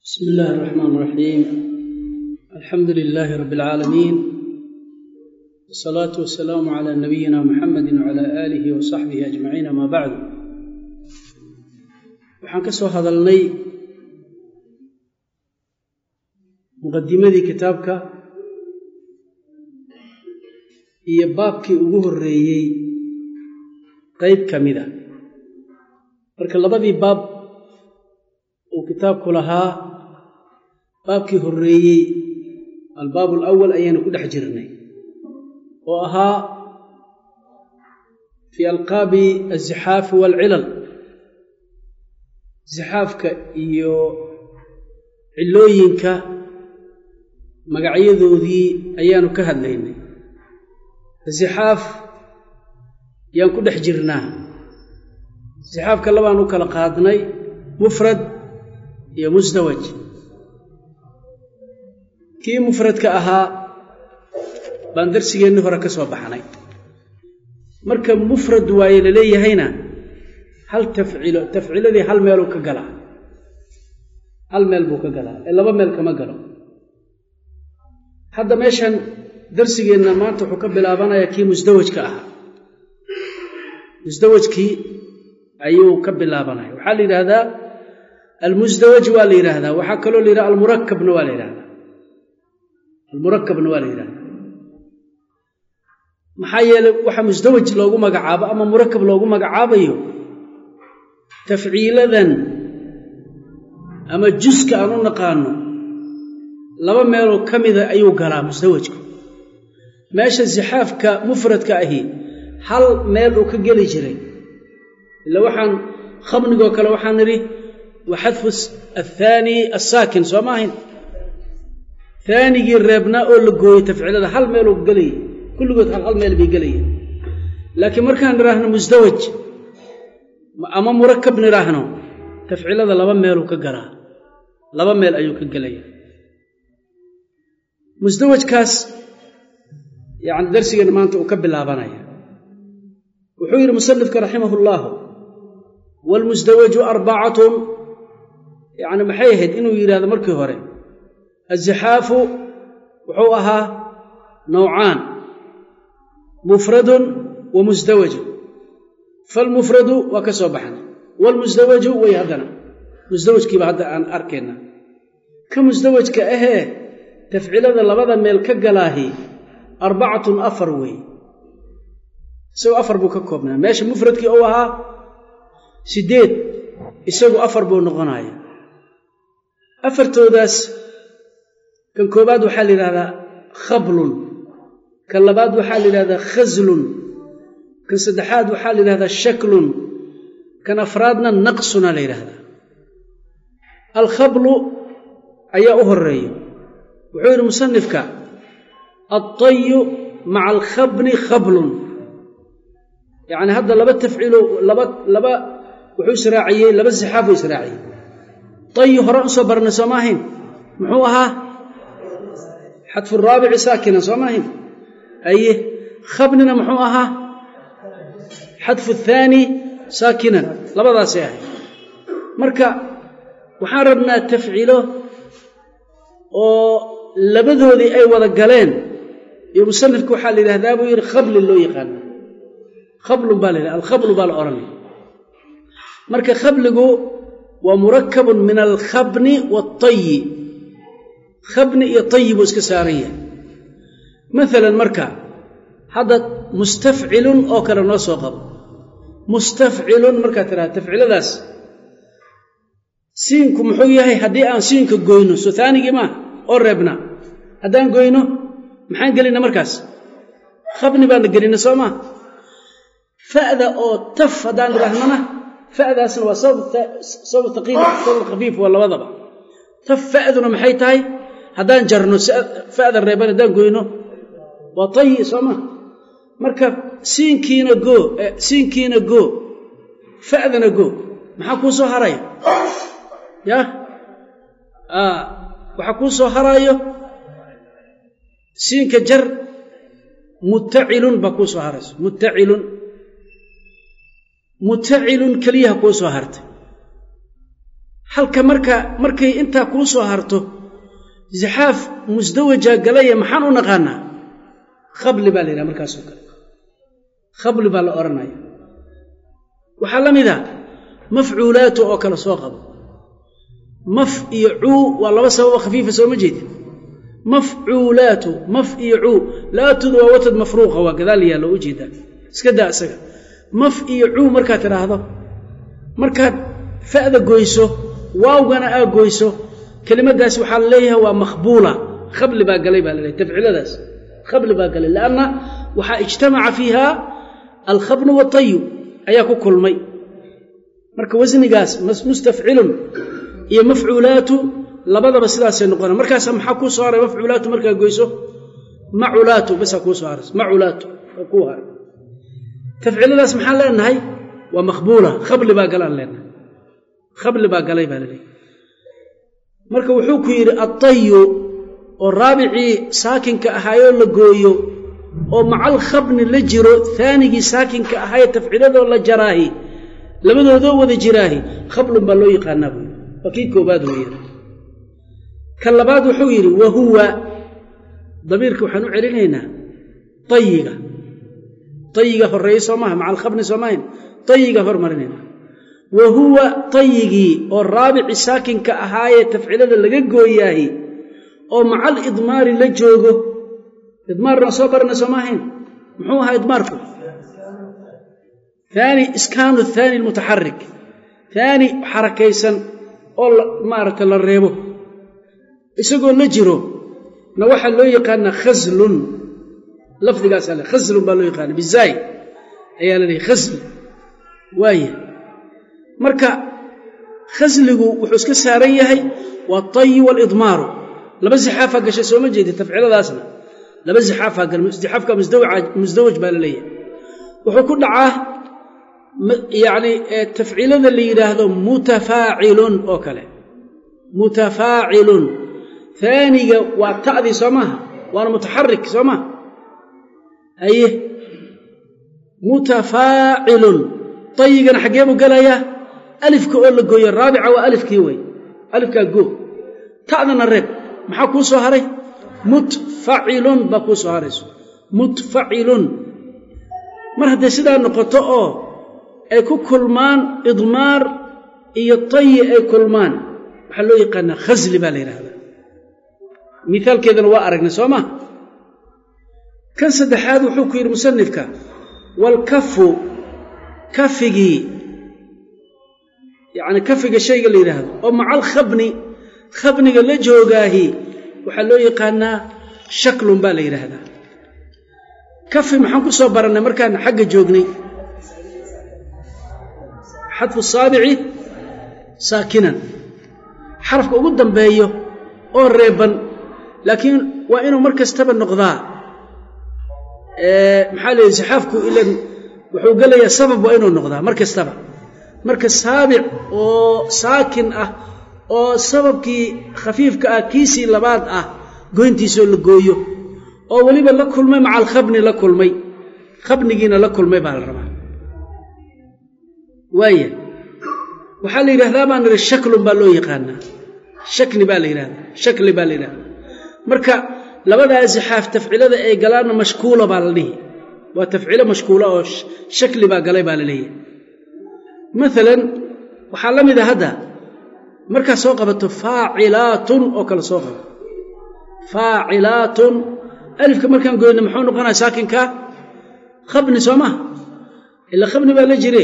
بسم الله الرحمن الرحيم الحمد لله رب العالمين والصلاة والسلام على نبينا محمد وعلى آله وصحبه أجمعين ما بعد waxaan ka soo hadalnay muqadimadii kitaabka iyo baabkii ugu horreeyey qeyb ka mida marka labadii baab uu kitaabku lahaa baabkii horreeyey albaab alawal ayaanu ku dhex jirnay oo ahaa fii alqaabi azixaafi waalcilal zixaafka iyo cillooyinka magacyadoodii ayaanu ka hadlaynay zixaaf yaan ku dhex jirnaa zixaafka labaan u kala qaadnay mufrad iyo musdawaj kii mufradka ahaa baan darsigeennii hore ka soo baxnay marka mufrad waaye la leeyahayna hal tafcilo tafciladii hal meeluu ka galaa hal meel buu ka galaa ee laba meel kama galo hadda meeshan darsigeenna maanta wuxuu ka bilaabanayaa kii musdawajka ahaa musdawajkii ayuu ka bilaabanaya waxaa la yidhaahdaa almusdawaj waa la yidhaahdaa waxaa kaloo la yidhaha almurakabna waa la yidhahdaa almurakabna waa la yidhahdaa maxaa yeeley waxa musdawaj loogu magacaabo ama murakab loogu magacaabayo tafciiladan ama juska aan u naqaano laba meeloo ka mida ayuu galaa musdawajku meesha sixaafka mufradka ahi hal meel uu ka geli jiray ila waxaan khamnigoo kale waxaan nidhi wa xadfu athaani assaakin soo ma ahayn haanigii reebnaa oo la gooyey tafciilada hal meeluu gelayay kulligood hal hal meel bay gelaya laakiin markaan nidhaahno musdawaj ama murakab nidhaahno tafcilada laba meeluu ka galaa laba meel ayuu ka gelaya musdawajkaas yacni darsigeena maanta uu ka bilaabanaya wuxuu yidhi musanifka raximah ullahu waalmusdawaju arbacatun yacni maxay ahayd inuu yidhahdo markii hore azixaafu wuxuu ahaa nowcaan mufradun wa musdawajun falmufradu waa ka soo baxnay waalmusdawaju way haddana musdawajkiiba hadda aan arkayna ka musdawajka ahee tafcilada labada meel ka galaahi arbacatun afar weeye isagoo afar buu ka koobnaa meesha mufradkii uu ahaa siddeed isagu afar buu noqonaya afartoodaas kan koobaad waxaa la yidhahdaa khablun kan labaad waxaa la yidhahdaa khaslun kan saddexaad waxaa la yidhahdaa shaklun kan afraadna naqsuna la yidhahdaa alkhablu ayaa u horeeya wuxuu yidhi musanifka altayu maca alkhabni khablun yacni hadda laba tafciilo laba laba wuxuu israaciyey laba sixaafuu israaciyey tayu hore u soo barnay soo ma ahayn muxuu ahaa xadfu raabici saakinan soo ma ahayn aye khabnina muxuu ahaa xadfu thaani saakinan labadaasay ahayd marka waxaan rabnaa tafcilo oo labadoodii ay wada galeen iyo musanifka waxaa la yidhahdaa buu yidhi khablin loo yaqaana khablun baa la yidhahda alkhablu baa la odhanaya marka khabligu waa murakabun min alkhabni waatayi khabni iyo tayi buu iska saaran yahay maalan marka hadda mustafcilun oo kale noo soo qabo mustafcilun markaad tidhahda tafciladaas siinku muxuu yahay haddii aan siinka goyno soo taanigii maaha oo reebna haddaan goyno maxaan gelina markaas khabni baana gelina soo maa fa'da oo taf haddaan idhaahnana fa'daasna waa sabab taqiil sabab khafiif waa labadaba taf fa'duna maxay tahay haddaan jarno fa'da reeban haddaan goyno waa tayi soo maa marka siinkiina goo siinkiina goo fa'dana goo maxaa kuu soo haraya yah waxaa kuu soo haraayo siinka jar muttacilun baa kuu soo harayso muttacilun mutacilun keliyaha kuu soo hartay halka marka markay intaa kuu soo harto zixaaf musdawajaa galaya maxaan u naqaanaa khabli baa la yidhaha markaasoo kale khabli baa la odhanaya waxaa la mid a mafcuulaatu oo kale soo qabo maf iyo cuu waa laba sababo khafiifa sooma jeedin mafcuulaatu maf iyo cuu laatudu waa watad mafruuqa waa gadaal yaalla u jeedaa iska daa isaga maf iyo cuu markaad tidhaahdo markaad fa'da goyso waawgana aa goyso kelimadaas waxaa la leeyahay waa makhbuula khabli baa galay baa la leeyahy tafciladaas khabli baa galay lianna waxaa ijtamaca fiiha alkhabnu waatayu ayaa ku kulmay marka wasnigaas mustafcilun iyo mafcuulaatu labadaba sidaasay noqona markaasa maxaa kuu soo haray mafcuulaatu markaa goyso maculaatu basaa kuu soo haras maculaatu oo kuu haray tafciladaas maxaan leenahay waa makhbuula khabli baa galaan leenahay khabli baa galay baa laleeyahy marka wuxuu ku yidhi attayu oo raabicii saakinka ahaayoo la gooyo oo macal khabni la jiro aanigii saakinka ahaayee tafciladoo la jaraahi labadoodoo wada jiraahi khablun baa loo yaqaanaa buu waa kii koobaad weeyaan ka labaad wuxuu yidhi wa huwa damiirka waxaan u celinaynaa tayiga tayiga horreeye soo maaha maca alkhabni soo maahayn tayiga hormarinaynaa wa huwa tayigii oo raabici saakinka ahaayee tafcilada laga gooyaahi oo macal idmaari la joogo idmaarna soo barana soo maahayn muxuu ahaa idmaarku aani iskaanu thaani almutaxarik haani xarakaysan oo maaragta la reebo isagoo la jiro na waxaa loo yaqaanaa khaslun lafdigaasa le khaslun baa loo yaqaana bizaay ayaa la leehay khasl waaya marka khasligu wuxuu iska saaran yahay waa tayi waalidmaaru laba zixaafaa gashay sooma jeedi tafciladaasna laba zixaafaa gal zixaafka musdawaj baa la leeyahay wuxuu ku dhacaa yacni tafciilada la yidhaahdo mutafaacilun oo kale mutafaacilun haaniga waa ta'dii soo maaha waana mutaxarik soo maha haye mutafaacilun tayigana xaggee buu gelayaa alifka oo la gooyo raabica waa alifkii wey alifkaa goo ta'dana reeb maxaa kuu soo haray mutfacilun baa kuu soo harayso mutfacilun mar hadday sidaa noqoto oo ay ku kulmaan idmaar iyo tayi ay kulmaan waxaa loo yaqaanaa khasli baa la yidhaahdaa mithaalkeedana waa aragnay soo ma kan saddexaad wuxuu ku yidhi musanifka waalkafu kafigii yacni kafiga shayga la yidhaahdo oo maca alkhabni khabniga la joogaahi waxaa loo yaqaanaa shaklun baa la yidhaahdaa kafi maxaan ku soo barannay markaan xagga joognay xadfu saabici saakinan xarafka ugu dambeeyo oo reeban laakiin waa inuu mar kastaba noqdaa maxaa la yidhi saxaafku ilan wuxuu gelayaa sabab waa inuu noqdaa mar kastaba marka saabic oo saakin ah oo sababkii khafiifka ah kiisii labaad ah goyntiisoo la gooyo oo weliba la kulmay maca alkhabni la kulmay khabnigiina la kulmay baa la rabaa waaya waxaa la yidhahdaa baan nidhi shaklun baa loo yaqaanaa shakli baa la yidhahdaa shakli baa la yidhahdaa marka labadaa zixaaf tafcilada ay galaanna mashkuula baa la dhihi waa tafcilo mashkuula oo shakli baa galay baa la leeyahay maalan waxaa la mid a hadda markaad soo qabato faacilaatun oo kale soo qabato faacilaatun alifka markaan goyno muxuu noqonaya saakinka khabni soo maha ilaa khabni baa la jire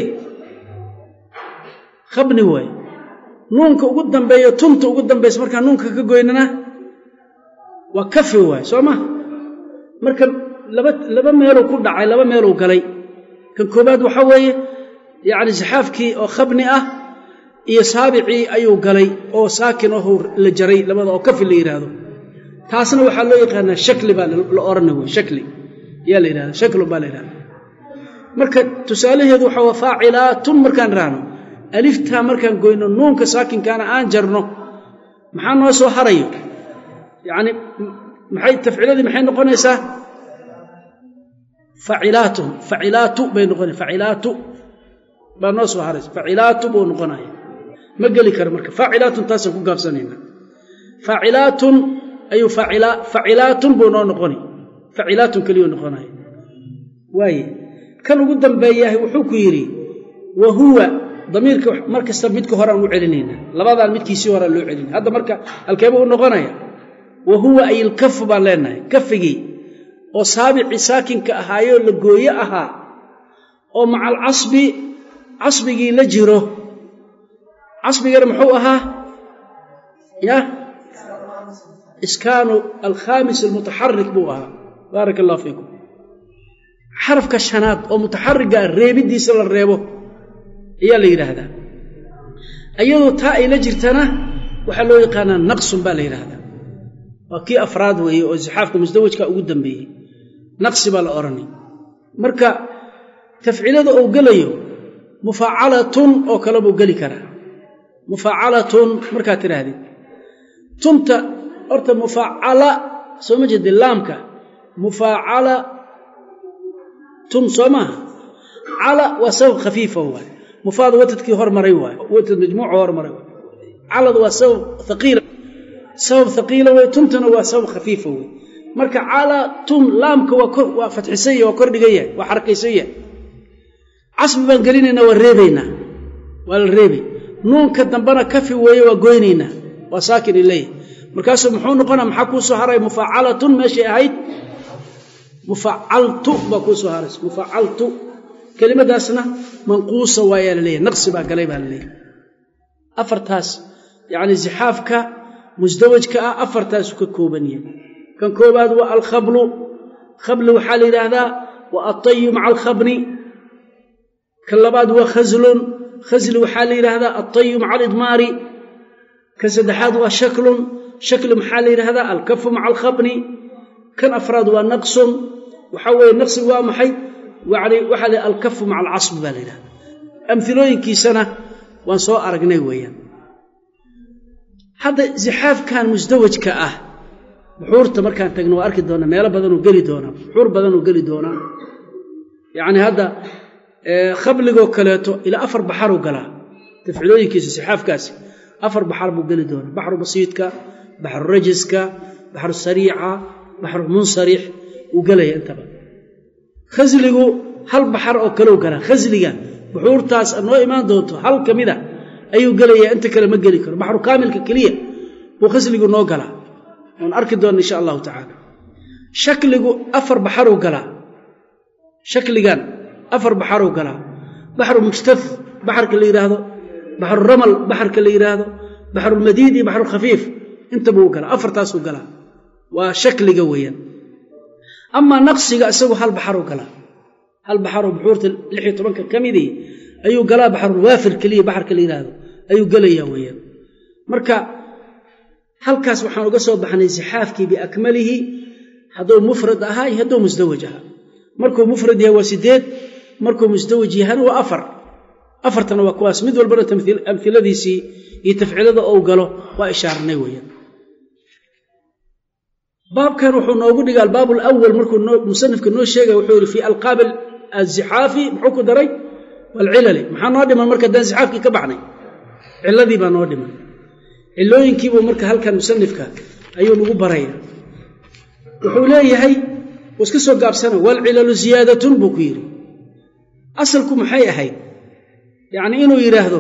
khabni waaye nuunka ugu dambeeyo tunta ugu dambaysa markaan nuunka ka goynana waa kafi waaye soo maha marka laba laba meeluu ku dhacay laba meeluu galay kan koobaad waxaa weeye yacni saxaafkii oo khabni ah iyo saabicii ayuu galay oo saakin ahu la jaray labada oo kafi la yidhaahdo taasna waxaa loo yaqaanaa shakli baa la odhana wey shakli yaa la yidhahda shaklun baa la yidhahda marka tusaalaheedu waxaa waa faacilaatun markaan raano aliftaa markaan goyno nuunka saakinkaana aan jarno maxaa noo soo harayo yacni maxay tafciladii maxay noqonaysaa facilaatun facilaatu bay noqonay facilaatu baa noo soo haraysa facilaatu buu noqonaya ma geli karo marka faacilaatun taasaan ku gaabsanayna faacilaatun ayuu facilaatun buu noo noqoni facilaatun keliyuu noqonaya waaye kan ugu dambeeyahay wuxuu ku yidhi wa huwa damiirka mar kasta midka horeaan u celinayna labadaan midkiisii horeaan loo celinay hadda marka halkeeba u noqonaya wa huwa ay ilkafu baan leenahay kafigii oo saabicii saakinka ahaayoo la gooye ahaa oo maca alcasbi casbigii la jiro casbigana muxuu ahaa ya iskaanu alkhaamis almutaxarik buu ahaa baaraka allah fiikum xarafka shanaad oo mutaxariga reebidiisa la reebo ayaa la yidhaahdaa iyadoo taa ay la jirtana waxaa loo yaqaanaa naqsun baa la yidhaahdaa waa kii afraad weeye oo sixaafka musdawajka ugu dambeeyey naqsi baa la odhanay marka tafcilada uu gelayo mufaacalatun oo kale buu geli karaa mufaacalatun markaad tidhaahdid tunta horta mufaacala soo ma jeedi laamka mufaacala tun soo maaha cala waa sabab khafiifa waay mufaada watadkii hormaray waay watad majmuuca hormaray waay calad waa sabab haqiila sabab haqiila wey tuntana waa sabab khafiifa wey marka cala tun laamka waa kor waa fatxisan yahy waa kor dhigan yahay waa xarakaysan yahay casbi baan gelinaynaa waa reebaynaa waa la reebay nuunka dambena kafi weeye waa goynaynaa waa saakin ileeyahy markaasuu muxuu noqonaa maxaa kuu soo haray mufaacalatun meeshay ahayd mufacaltu baa kuu soo haraysa mufacaltu kelimadaasna manquusa waayaa laleeyahy naqsi baa galay baa laleeyahy afartaas yacni zixaafka musdawajka ah afartaasuu ka kooban yahay kan koobaad waa alkhablu khabli waxaa la yidhaahdaa waa altayu maca alkhabni kan labaad waa khaslun khasli waxaa la yidhaahdaa altayu maca alidmaari kan saddexaad waa shaklun shakli maxaa la yidhaahdaa alkafu maca alkhabni kan afraad waa naqsun waxaa weeye naqsigu waa maxay yani waxaa la alkafu maca alcasbi baa la yidhahda amhilooyinkiisana waan soo aragnay weeyaan hadda zixaafkan musdawajka ah buxuurta markaan tagno waa arki doonaa meelo badanuu geli doonaa buxuur badanuu geli doonaa yacni hadda khabligoo kaleeto ilaa afar baxaruu galaa tafcilooyinkiisa zixaafkaasi afar baxar buu geli doonaa baxru basiidka baxru rajiska baxru sariica baxru munsarix wuu gelaya intaba khasligu hal baxar oo kaleu galaa khasliga buxuurtaas noo imaan doonto hal ka mida ayuu gelayaa inta kale ma geli karo baxru kaamilka keliya buu khasligu noo galaa oon arki doona insha allahu tacaala shakligu afar baxaruu galaa shakligan afar baxaruu galaa baxru mujtaf baxarka la yidhaahdo baxru ramal baxarka la yidhaahdo baxrulmadiid iyo baxrulkhafiif intabuu galaa afartaasuu galaa waa shakliga weeyaan amaa naqsiga isagu hal baxaruu galaa hal baxaroo buxuurta lix iyo tobanka ka midii ayuu galaa baxrulwaafir keliya baxarka la yidhaahdo ayuu gelayaa weeyaan marka halkaas waxaan uga soo baxnay sixaafkii biakmalihi hadduu mufrad ahaa iyo hadduu musdawaj ahaa markuu mufrad yahay waa sideed markuu musdawaj yahana waa afar afartana waa kuwaas mid walbana amhiladiisii iyo tafcilada ou galo waa ishaaranay weeyaan baabkan wuxuu noogu dhiga albaab alawal markuu musanifka noo sheegaya wuxuu yihi fii alqaab azixaafi muxuu ku daray walcilali maxaa noo dhiman marka haddaan zixaafkii ka baxnay ciladii baa noo dhiman cilooyinkiibuu marka halkan musanifka ayuu nagu baraya wuxuu leeyahay wuu iska soo gaabsana walcilalu ziyaadatun buu ku yidhi asalku maxay ahayd yacni inuu yidhaahdo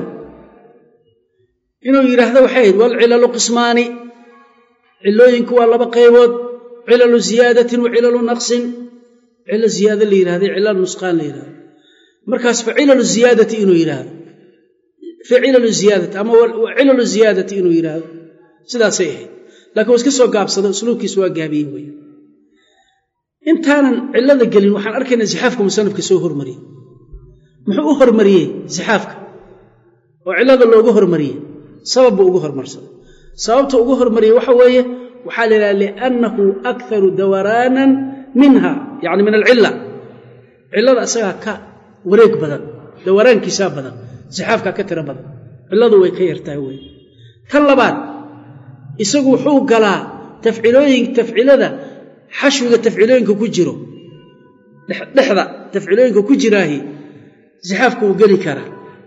inuu yidhaahdo waxay ahayd walcilalu qismaani cilooyinku waa laba qaybood cilalu ziyaadatin wa cilalu naqsin cilo ziyaada la yidhahda cilal nusqaan la yidhahdo markaas fa cilalu ziyaadati inuu yidhaahdo fi cilalu ziyaadati ama cilalu ziyaadati inuu yidhaahdo sidaasay ahayd lakiin waa iska soo gaabsado usluubkiis waa gaabiyey wey intaanan cilada gelin waxaan arkaynaa zixaafka musanafka soo hormariyey muxuu u hormariyey zixaafka oo cilada loogu hormariyey sabab buu ugu hormarsaday sababta ugu hormariyey waxa weeye waxaa la yidhaha liannahu akharu dawaraanan minha yacni min alcila cilada isagaa ka wareeg badan dawaraankiisaa badan zixaafkaa ka tiro badan ciladu way ka yartahay wey tan labaad isagu wuxuu galaa tafcilooyin tafcilada xashwiga tafcilooyinka ku jiro dhexda tafcilooyinka ku jiraahi zixaafka wuu geli karaa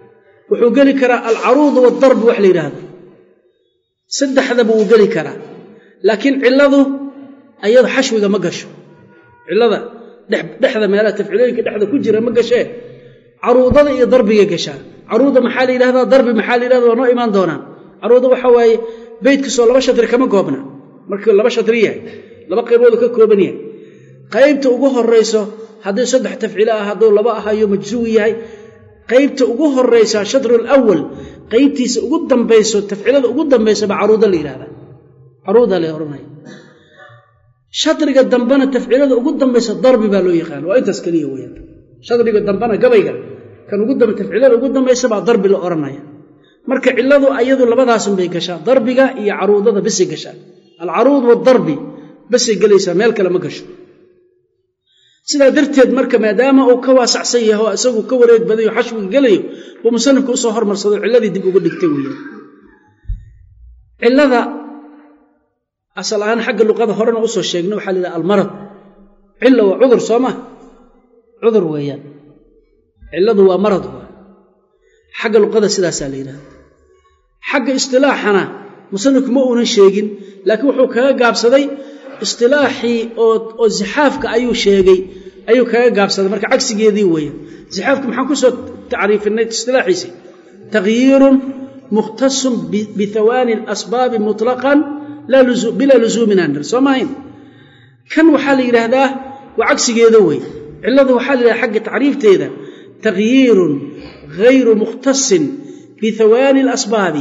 wuxuu geli karaa alcaruudu waadarb wax la yidhaahdo saddexdaba wuu geli karaa laakiin cilladu ayado xashwiga ma gasho cillada dhexda meelaha tafciilooyinka dhexda ku jira ma gashee caruudada iyo darbigay gashaa caruuda maxaa la yidhahdaa darbi maxaa la yidhahda waa noo imaan doonaan caruuda waxa waaye beydkasoo laba shatri kama goobna markuu laba shatri yahay laba qayboodu ka kooban yahay qaybta ugu horayso hadduu saddex tafciilo ah hadduu laba ahayo majsuwi yahay qaybta ugu horaysa shatrul awal qaybtiisa ugu dambayso tafcilada ugu dambaysaba caruuda la yidhahdaa caruuda la odhanaya shadriga dambena tafciilada ugu dambaysa darbi baa loo yaqaana waa intaas keliya weyaan shadriga dambena gabayga kan ugu dambe tafciilada ugu dambaysa baa darbi la odhanaya marka cilladu ayadu labadaasunbay gashaa darbiga iyo caruudada basay gashaa alcaruud waadarbi basay gelaysaa meel kale ma gasho sidaa darteed marka maadaama uu ka waasacsan yahay oo isagu ka wareeg badayo xashwiga gelayo buu musanifku usoo hormarsado cilladii dib uga dhigtay weeyaan cillada asal ahaan xagga luqada horena usoo sheegna waxaa la yidhaha almarad cilla waa cudur soo ma cudur weeyaan cilladu waa marad waa xagga luqada sidaasaa la yidhahda xagga istilaaxana musanifku ma uunan sheegin laakiin wuxuu kaga gaabsaday istilaaxii oo zixaafka ayuu sheegay ayuu kaga gaabsaday marka cagsigeedii weeyaan zixaafka maxaan kusoo tacriifinay istilaaxiisii takhyiirun mukhtasun bihawaani alasbaabi mutlaqan bilaa lusuumin aan nir soo maahayn kan waxaa la yidhaahdaa waa cagsigeeda wey cilladu waxaa la yidhahda xagga tacriifteeda takhyiirun gayru mukhtasin bihawaani alasbaabi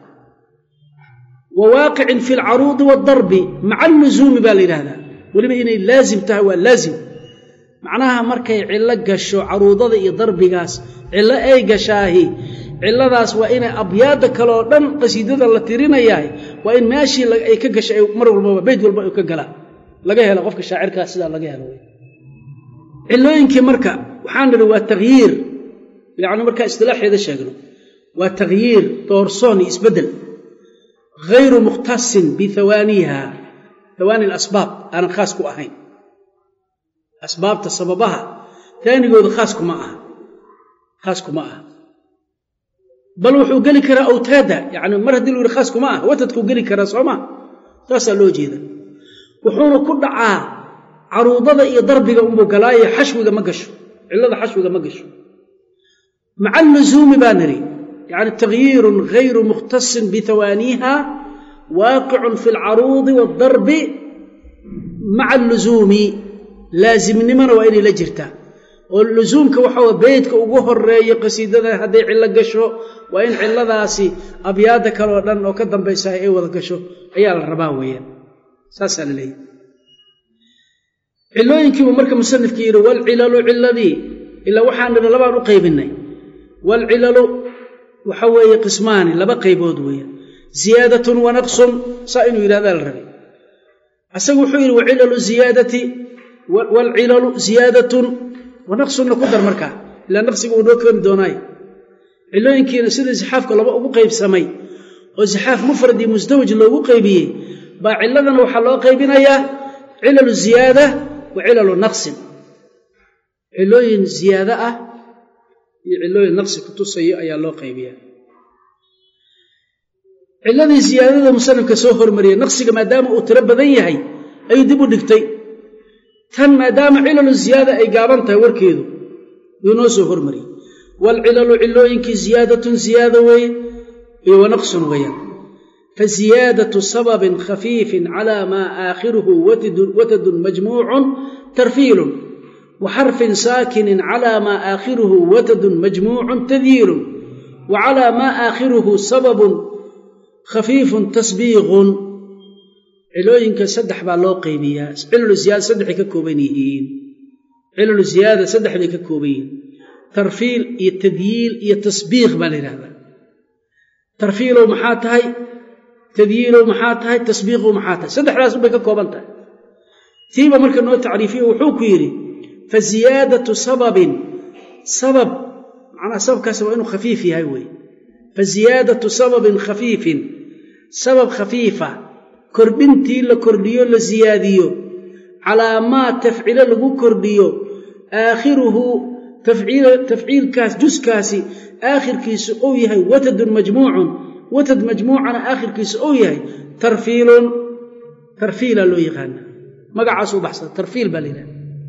wa waaqicin fi alcaruudi waadarbi maca allusuumi baa la yidhahdaa weliba inay laazim tahay waa laazim macnaha markay cillo gasho caruudada iyo darbigaas cillo ay gashaahi cilladaas waa inay abyaadda kaleoo dhan qasiidada la tirinayahay waa in meeshii ay ka gashay mar walbaba beyd walba ay ka galaan laga helo qofka shaacirkaas sidaa laga helo cillooyinkii marka waxaan nidhi waa takhyiir yacni markaa istilaaxeeda sheegno waa takhyiir doorsoon iyo isbeddel hayru mukhtasin bihawaaniha hawaani alasbaab aanan khaas ku ahayn asbaabta sababaha taanigooda khaaskuma aha khaaskuma aha bal wuxuu geli karaa awtaada yani mar haddii lu yihi khaaskuma aha watadkuu geli karaa soo maa saasaa loo jeeda wuxuuna ku dhacaa caruudada iyo darbiga unbuu galaayo xashwiga ma gasho cillada xashwiga ma gasho maca allusuumi baa nidhi yani takhyiirun gayru mukhtasin bihawaaniha waaqicun fi alcaruudi waadarbi maca allusuumi laasimnimona waa inay la jirtaa oo lusuumka waxaa beydka ugu horeeyo qasiidada hadday cillo gasho waa in cilladaasi abyaadda kaleoo dhan oo ka dambaysaha ay wada gasho ayaa la rabaa weeyaan saasaa la leeyahy cillooyinkiibuu marka musanifka yidhi walcilalu ciladii ilaa waxaan nidhi labaan u qaybinay walcilalu waxa weeye qismaani laba qaybood weeyaan ziyaadatun wa naqsun saa inuu yidhahdaa la rabay asagu wuxuu yidhi wacilalu ziyaadati waalcilalu ziyaadatun wa naqsunna ku dar markaa ilaa naqsiga uu noo keeni doonaayo cilooyinkiina sida zixaafka laba ugu qaybsamay oo zixaaf mufrad iyo mustawj loogu qaybiyey baa ciladana waxaa loo qaybinayaa cilalu ziyaada wa cilalu naqsin cilooyin ziyaado ah iyo cilooyin naqsi ku tusayo ayaa loo qaybiyaa ciladii ziyaadada musanifka soo hormariyey naqsiga maadaama uu tiro badan yahay ayuu dib u dhigtay tan maadaama cilalu ziyaada ay gaaban tahay warkeedu yuu noo soo hormariyey waalcilalu cilooyinkii ziyaadatun ziyaada weeye iyo wa naqsun weeyaan fa ziyaadatu sababin khafiifin calaa maa aakhiruhu watadun majmuucun tarfiilun wa xarfin saakinin calaa maa aakhiruhu watadun majmuucun tadyiilun wa calaa maa aakhiruhu sababun khafiifun tasbiiqun cilooyinka saddex baa loo qaybiyaa cilalu ziyaada saddexay ka kooban yihiin cilalu ziyaada saddex bay ka kooban yihiin tarfiil iyo tadyiil iyo tasbiiq baa la yidhahdaa tarfiilow maxaa tahay tadyiilow maxaa tahay tasbiiqow maxaa tahay saddexdaas bay ka kooban tahay tiiba marka noo tacriifiyo wuxuu ku yidhi fa ziyaadatu sababin sabab macnaha sababkaasi waa inuu khafiif yahay weeye fa ziyaadatu sababin khafiifin sabab khafiifa kordhintii la kordhiyo la siyaadiyo calaa maa tafcilo lagu kordhiyo aakhiruhu tafciilkaas juskaasi aakhirkiisu uu yahay watadun majmuucun watad majmuucana aakhirkiisu uu yahay tarfiilun tarfiila loo yaqaana magacaas u baxsada tarfiil baa la yidhahda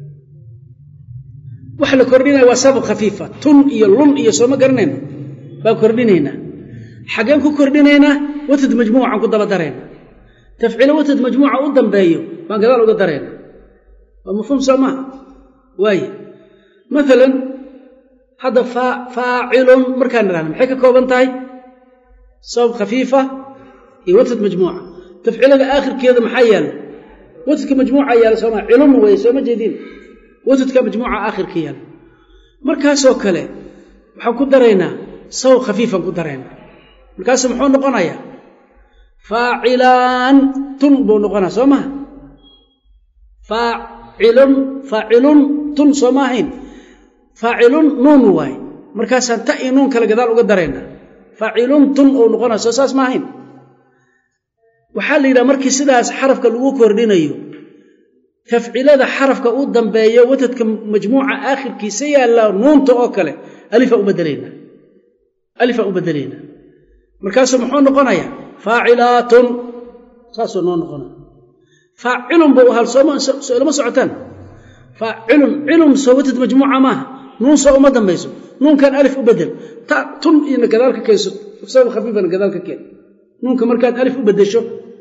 waxa la kordhinaya waa sabab khafiifa tun iyo lun iyo sooma garanayna baan kordhinaynaa xaggeen ku kordhinaynaa watad majmuucan ku daba darayna tafciilo watad majmuuca u dambeeyo baan gadaal uga darayna waa mafhuum soo maaha waaye maalan hadda faacilun markaan idhahna maxay ka kooban tahay sabab khafiifa iyo watad majmuuca tafciilada aakhirkeeda maxaa yaala watadka majmuuca yaala sooma cilun weye sooma jeedin watadka majmuuca aakhirka yaala markaasoo kale waxaan ku daraynaa sabab khafiifan ku daraynaa markaasu muxuu noqonayaa faacilaan tun buu noqonaa soo maha faacilun faacilun tun soo ma ahayn faacilun nuun waaye markaasaan ta iyo nuun kale gadaal uga daraynaa faacilun tun uu noqonaa soo saas ma ahayn waxaa la yidhaha markii sidaas xarafka lagu kordhinayo tafcilada xarafka u dambeeyo watadka majmuuca aakhirkiisa yaalla nuunta oo kale alifaan u bedelaynaa alifaan u bedelaynaa markaasuu muxuu noqonayaa faacilaatun saasuu noo noqonaya faacilun buu ahaa soolama socotaan faacilun cilun soo watad majmuuca maaha nuun soo uma dambayso nuunkan alif u bedel ta tun ina gadaal ka keenso sabab khafiifana gadaal ka keen nuunka markaad alif u bedesho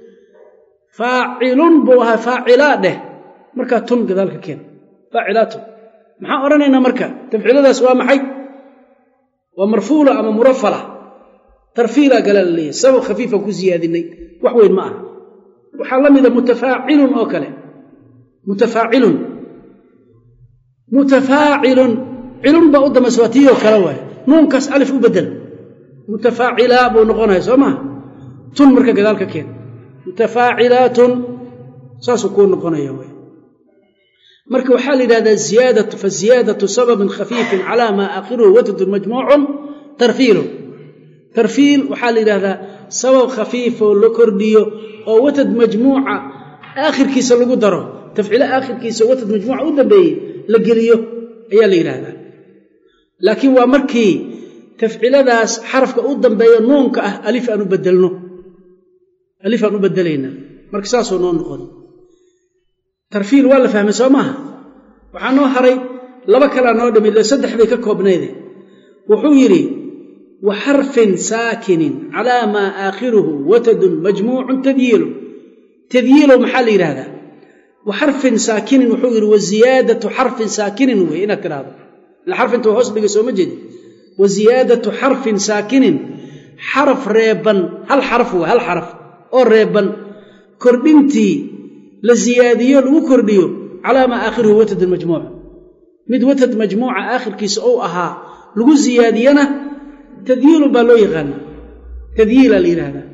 faacilun buu ahaa faacilaa dheh markaa tun gadaal ka keen faacilaatun maxaan odhanaynaa marka tafciiladaas waa maxay waa marfuula ama murafala tarfiila galaa la leeyahy sabab khafiifan ku siyaadinay wax weyn ma aha waxaa la mida mutafaacilun oo kale mutafaacilun mutafaacilun cilun baa u dambaysa waa tii oo kale waay nuunkaas alif u bedel mutafaacilaa buu noqonaya soo maha tun marka gadaal ka keen mutafaacilaatun saasuu kuu noqonaya way marka waxaa la yidhahdaa ziyaadatu fa ziyaadatu sababin khafiifin calaa maa aakhiruhu watadun majmuucun tarfiilun tarfiil waxaa la yidhahdaa sabab khafiifoo la kordhiyo oo watad majmuuca aakhirkiisa lagu daro tafciilo aakhirkiisa watad majmuuca u dambeeyey la geliyo ayaa la yidhaahdaa laakiin waa markii tafciladaas xarafka u dambeeyo nuunka ah alif aan u bedelno alif aan u bedelaynaa marka saasoo noo noqon tarfiil waa la fahmay soo maaha waxaa noo haray laba kalaa noo dhimi ile saddex bay ka koobnayde wuxuu yidhi wa xarfin saakinin calaa maa aakhiruhu watadun majmuucun tadyiilu tadyiilow maxaa la yidhaahdaa wa xarfin saakinin wuxuu yidhi wa ziyaadatu xarfin saakinin wey inaad tidhaahdo ila xarfinta waa hoos dhigay sooma jeedi wa ziyaadatu xarfin saakinin xaraf reeban hal xaraf wey hal xaraf oo reeban kordhintii la ziyaadiyo lagu kordhiyo calaa maa aakhiruhu watadun majmuuc mid watad majmuuca aakhirkiisa ou ahaa lagu ziyaadiyana tadyiilun baa loo yaqaana tadyiilaa la yidhahdaa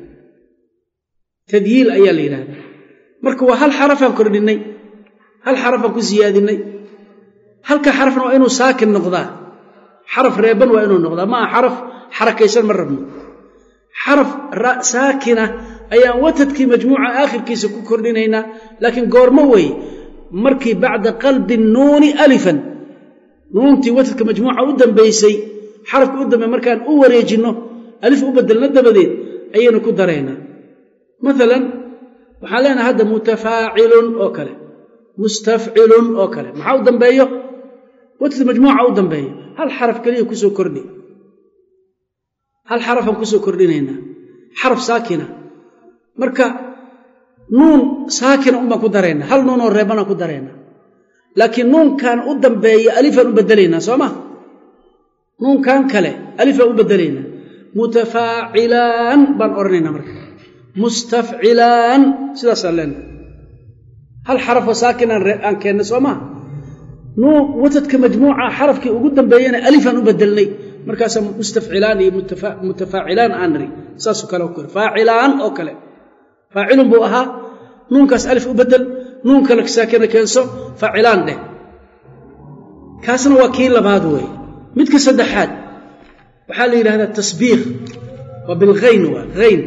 tadyiil ayaa la yidhahdaa marka waa hal xarafaan kordhinnay hal xarafaan ku siyaadinay halka xarafna waa inuu saakin noqdaa xaraf reeban waa inuu noqdaa ma aha xaraf xarakaysan ma rabno xaraf saakina ayaan watadkii majmuuca aakhirkiisa ku kordhinaynaa laakiin goormo wey markii bacda qalbi nuuni alifan nuuntii watadka majmuuca u dambaysay xarafka u dambeey markaan u wareejinno alif u bedelno dabadeed ayaynu ku daraynaa maalan waxaan leenahay hadda mutafaacilun oo kale mustafcilun oo kale maxaa u dambeeyo watad majmuuca u dambeeyo hal xaraf keliya kusoo kordhi hal xarafaan kusoo kordhinaynaa xaraf saakina marka nuun saakina unbaan ku daraynaa hal nuunoo reebanaan ku daraynaa laakiin nuunkan u dambeeya alifaan u bedelaynaa soo ma nuunkan kale alifaan u bedelaynaa mutafaacilaan baan odhanaynaa marka mustafcilaan sidaasaan leenahay hal xarafoo saakin aan keennay soo maa nuun watadka majmuuca xarafkii ugu dambeeyana alifaan u bedelnay markaasaa mustafcilaan iyo mutafaacilaan aan niri saasoo kale oo kale faacilaan oo kale faacilun buu ahaa nuunkaas alif u bedel nuun kale saakina keenso faacilaan dheh kaasna waa kii labaad wey midka saddexaad waxaa la yidhahdaa tasbiiq waa bilhayn waa hayn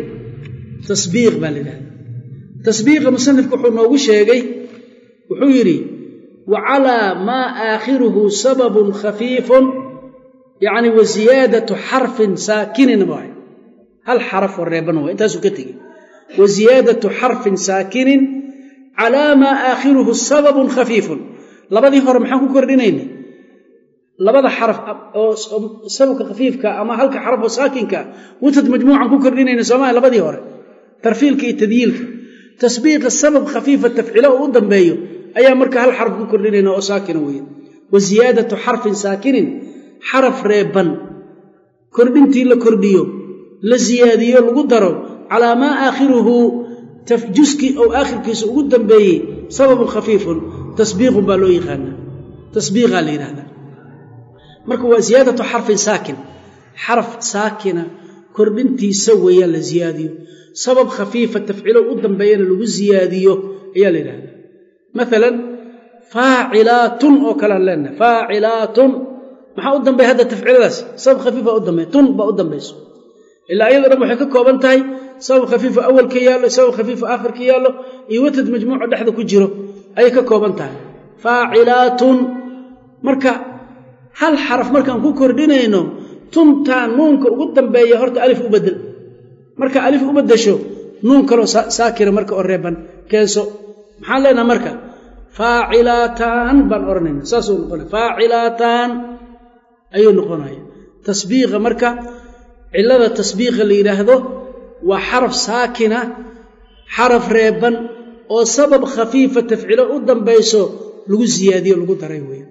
tasbiiq baa la yidhahdaa tasbiiqa musanifku wuxuu noogu sheegay wuxuu yidhi wa calaa maa aakhiruhu sababun khafiifun yacni wa ziyaadatu xarfin saakinin waay hal xaraf oo reeban waay intaasuu ka tegey wa ziyaadatu xarfin saakinin calaa maa aakhiruhu sababun khafiifun labadii hore maxaan ku kordhinayna labada xaraf oo sababka khafiifka ama halka xaraf oo saakinka watad majmuucan ku kordhinayna soomaa labadii hore tarfiilka iyo tadyiilka tasbiiqa sabab khafiifa tafcilo oo u dambeeyo ayaa marka hal xaraf ku kordhinayna oo saakina weeye wa ziyaadatu xarfin saakinin xaraf reeban kordhintii la kordhiyo la siyaadiyo lagu daro calaa maa aakhiruhu juskii ou aakhirkiisa ugu dambeeyey sababun khafiifun tasbiiqun baa loo yaqaanaa tasbiiqaa la yidhahdaa marka waa ziyaadatu xarfin saakin xaraf saakina kordhintiisa weeyaan la ziyaadiyo sabab khafiifa tafcilo u dambeeyana lagu ziyaadiyo ayaa la yidhahdaa maalan faacilaatun oo kalean leenahay faacilaatun maxaa u dambeeya hadda tafciladaas sabab khafiifa u dambeeya tun baa u dambayso ilaa iyado dhan waxay ka kooban tahay sabab khafiifa awalka yaallo sabab khafiifa aakhirka yaallo iyo watad majmuuco dhexda ku jiro ayay ka kooban tahay faacilaatun marka hal xaraf markaan ku kordhinayno tuntaan nuunka ugu dambeeya horta alif u bedel marka alif u bedesho nuun kaloo saakira marka oo reeban keenso maxaan leenaha marka faacilaataan baan odhanayna saasuu noqonaya faacilaataan ayuu noqonaya tasbiiqa marka cilada tasbiiqa la yidhaahdo waa xaraf saakina xaraf reeban oo sabab khafiifa tafcilo u dambayso lagu siyaadiyo lagu daray weeye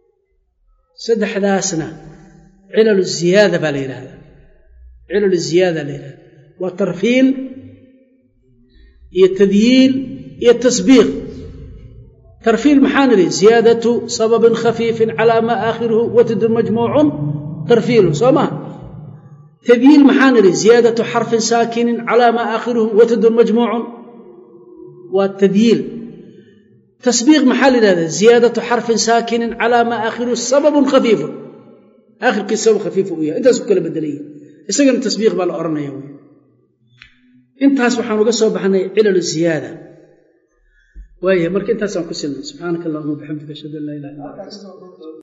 saddexdaasna cilalu ziyaada baa la yidhahdaa cilalu ziyaada la yidhahda waa tarfiil iyo tadyiil iyo tasbiiq tarfiil maxaan idhi ziyaadatu sababin khafiifin calaa maa aakhiruhu watadun majmuucun tarfiilu soo maa tadyiil maxaan idhi ziyaadatu xarfin saakinin calaa maa aakhiruhu watadun majmuucun waa tadyiil tasbiiq maxaa la yidhahdaa ziyaadatu xarfin saakinin calaa maa aakhiruhu sababun khafiifun aakhirkii sabab khafiifu u yahay intaas ku kala bedelaya isagana tasbiiq baa la odhanaya wy intaas waxaan uga soo baxnay cilalu ziyaada waaya marka intaasaan ku silnay subxaanaka allahuma bixamdika ashhadu an laa ilaha illa anta